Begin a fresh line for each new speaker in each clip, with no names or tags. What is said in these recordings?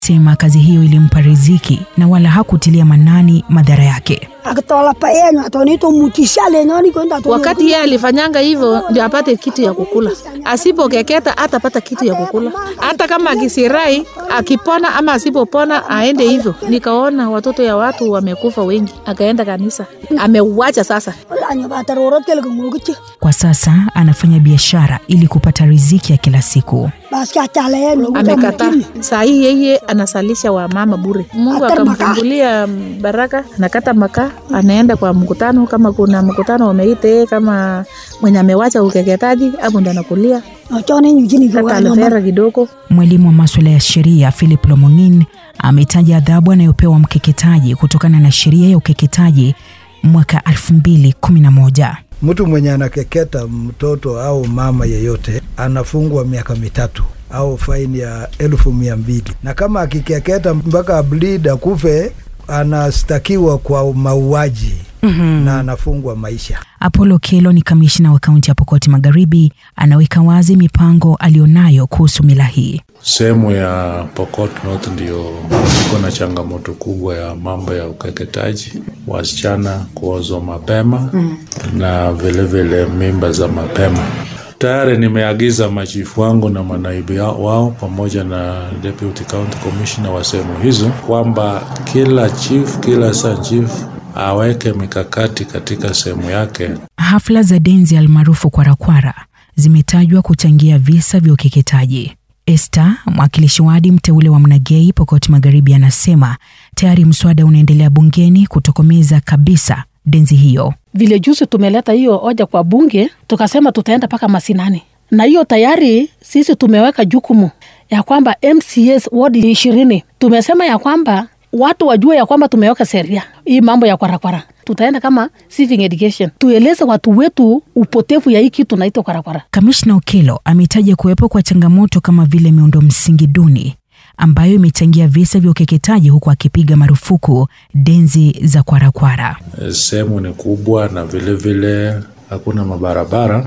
Sema kazi hiyo ilimpa riziki na wala hakutilia manani madhara yake.
akitola pa yenyu atonito mutisha lenyoni kwenda atoni-
Wakati yeye alifanyanga hivyo ndio apate kitu ya kukula, asipokeketa hatapata kitu ya kukula. Hata kama akisirai akipona ama asipopona aende hivyo. Nikaona watoto ya watu wamekufa wengi, akaenda kanisa, ameuacha sasa.
Olanyo batarorot kele kungokichi
Kwa sasa anafanya biashara ili kupata riziki ya kila siku.
basi achala yenyu
Amekataa. Saa hii yeye anasalisha wamama bure. Mungu
Hata makaa.
akamfungulia baraka, anakata makaa, anaenda kwa mkutano. Kama kuna mkutano wameita yeye kama mwenye amewacha ukeketaji, hapo ndo anakulia
nochone nyuchini
hata
kiwanyo
alifera kidogo.
Mwalimu wa maswala ya sheria Philip Lomong'in ametaja adhabu anayopewa mkeketaji kutokana na sheria ya ukeketaji mwaka 2011.
Mtu mwenye anakeketa mtoto au mama yeyote anafungwa miaka mitatu au faini ya elfu mia mbili na kama akikeketa mpaka bleed akufe anastakiwa kwa mauaji na anafungwa maisha.
Apollo Kelo ni kamishna wa kaunti ya Pokoti Magharibi, anaweka wazi mipango aliyonayo kuhusu mila hii.
Sehemu ya Pokot North ndio iko na changamoto kubwa ya mambo ya ukeketaji, wasichana kuozwa mapema na vilevile vile mimba za mapema. Tayari nimeagiza machifu wangu na manaibu ya- wao pamoja na deputy county commissioner wa sehemu hizo kwamba kila chief, kila sub chief aweke mikakati katika sehemu yake
Hafla za denzi almaarufu kwarakwara zimetajwa kuchangia visa vya ukeketaji. Esther, mwakilishi wadi mteule wa Mnagei Pokoti Magharibi, anasema tayari mswada unaendelea bungeni kutokomeza kabisa denzi hiyo.
vile juzi tumeleta hiyo hoja kwa bunge, tukasema tutaenda mpaka masinani, na hiyo tayari sisi tumeweka jukumu ya kwamba MCAs wadi ishirini tumesema ya kwamba watu wajue ya kwamba tumeweka sheria hii mambo ya kwarakwara. Tutaenda kama civic education, tueleze watu wetu upotevu ya hii kitu naitwa kwarakwara.
Kamishna Okello ametaja kuwepo kwa changamoto kama vile miundo msingi duni ambayo imechangia visa vya ukeketaji huku akipiga marufuku denzi za kwarakwara.
sehemu ni kubwa na vile vile hakuna mabarabara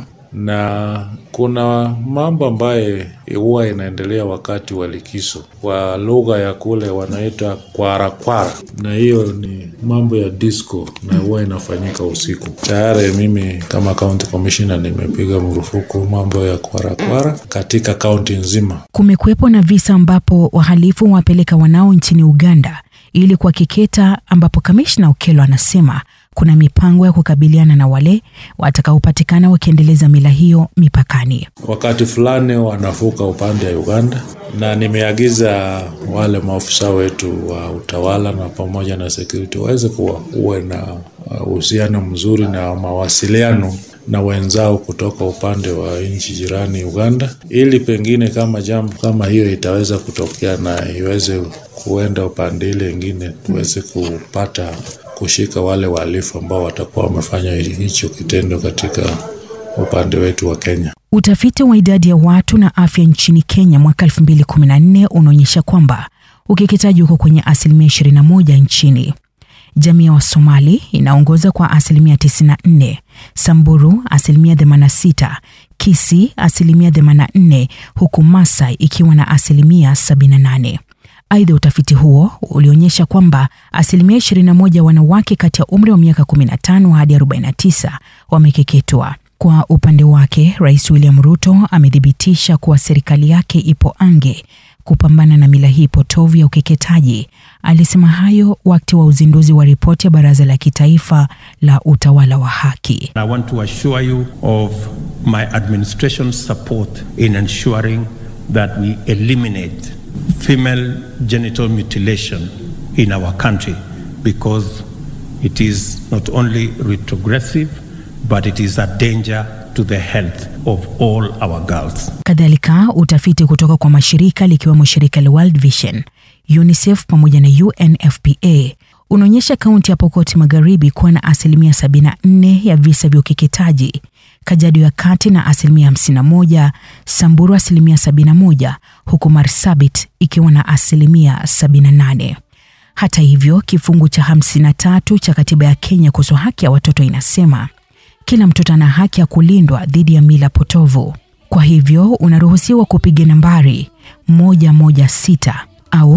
na kuna mambo ambayo huwa inaendelea wakati wa likizo. Kwa lugha ya kule wanaita kwarakwara, na hiyo ni mambo ya disco na huwa inafanyika usiku. Tayari mimi kama county commissioner nimepiga marufuku mambo ya kwarakwara katika kaunti nzima.
Kumekuwepo na visa ambapo wahalifu wapeleka wanao nchini Uganda ili kuwakeketa, ambapo kamishna Okello anasema kuna mipango ya kukabiliana na wale watakaopatikana wakiendeleza mila hiyo mipakani.
wakati fulani wanavuka upande wa Uganda, na nimeagiza wale maafisa wetu wa utawala na pamoja na security waweze kuwa uwe na uh, uhusiano mzuri na mawasiliano na wenzao kutoka upande wa nchi jirani Uganda, ili pengine kama jambo kama hiyo itaweza kutokea na iweze kuenda upande ile ingine, tuweze kupata kushika wale wahalifu ambao watakuwa wamefanya hicho kitendo katika upande wetu wa Kenya.
Utafiti wa idadi ya watu na afya nchini Kenya mwaka 2014 unaonyesha kwamba ukeketaji uko kwenye asilimia 21 nchini. Jamii ya Wasomali inaongoza kwa asilimia 94, Samburu asilimia 86, Kisii asilimia 84, huku Masai ikiwa na asilimia 78. Aidha, utafiti huo ulionyesha kwamba asilimia 21 wanawake kati ya umri wa miaka 15 hadi 49 wamekeketwa. Kwa upande wake, Rais William Ruto amethibitisha kuwa serikali yake ipo ange kupambana na mila hii potovu ya ukeketaji. Alisema hayo wakati wa uzinduzi wa ripoti ya Baraza la Kitaifa la Utawala wa Haki.
I want to assure you of my administration's support in ensuring that we eliminate female genital mutilation in our country because it is not only retrogressive but it is a danger to the health of all our girls.
Kadhalika, utafiti kutoka kwa mashirika likiwemo shirika la World Vision, UNICEF pamoja na UNFPA unaonyesha kaunti ya Pokoti Magharibi kuwa na asilimia 74 ya visa vya ukeketaji, Kajiado ya Kati na asilimia 51, Samburu asilimia 71, huku Marsabit ikiwa na asilimia 78. Hata hivyo, kifungu cha 53 cha katiba ya Kenya kuhusu haki ya watoto inasema kila mtoto ana haki ya kulindwa dhidi ya mila potovu. Kwa hivyo unaruhusiwa kupiga nambari 116 au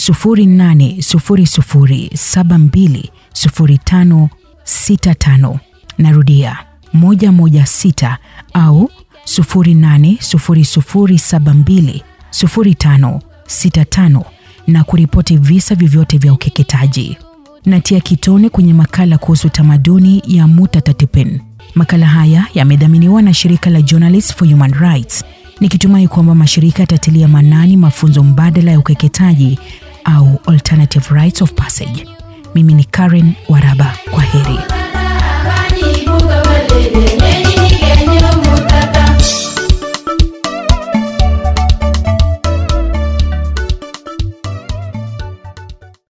0800720565. Narudia 116 au 0800720565 na kuripoti visa vyovyote vya ukeketaji. Natia kitone kwenye makala kuhusu tamaduni ya Mutatatipin. Makala haya yamedhaminiwa na shirika la Journalists for Human Rights, nikitumai kwamba mashirika yatatilia manani mafunzo mbadala ya ukeketaji au alternative rites of passage. Mimi ni Karen Waraba, kwa heri.